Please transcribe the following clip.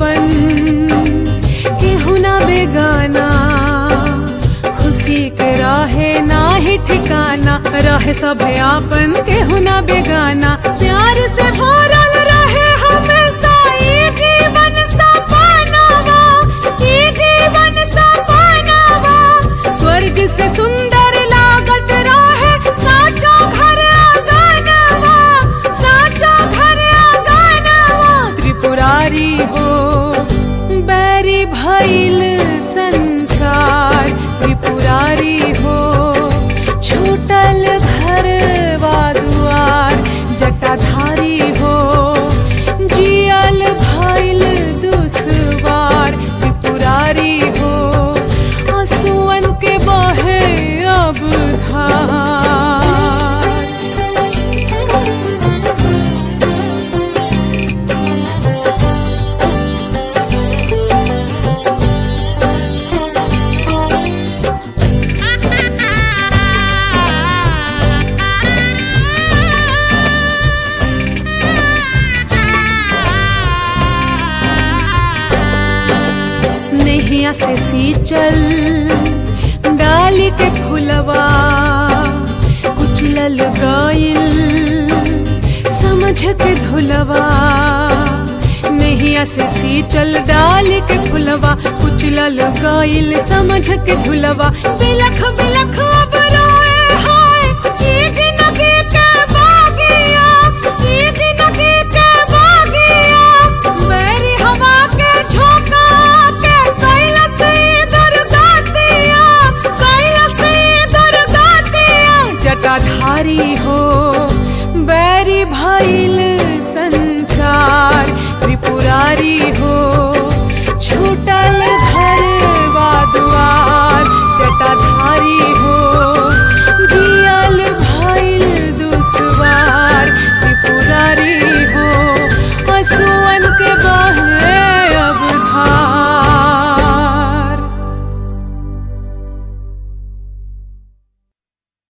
आपन केहू ना बेगाना खुशी के राहे ना ही ठिकाना रहे सब आपन केहू ना बेगाना प्यार से भरल रहे हमेशा ये जीवन सपनावा ये जीवन सपनावा स्वर्ग से सुंदर लागत रहे साचो घर आंगनवा साचो घर आंगनवा त्रिपुरारी हो बैरी भइल संसार त्रिपुरारी हो छूटल घर दुआर जटाधारी हो जियल भइल दुश्वार त्रिपुरारी हो आंसुअन के बहे अब धार नैया से सींचल डाली के फुलवा कुचलल गइल समझ के धुलवा नैया से सींचल डाली के फुलवा कुचलल गइल समझ के धुलवा बिलख बिलख अब रोए हाय ये जिंदगी के बागिया ये जिंदगी के बागिया मेरी हवा के झोंका के कैलाश दुर्गातिया कैलाश दुर्गातिया जटाधारी हो बैरी भइल संसार त्रिपुरारी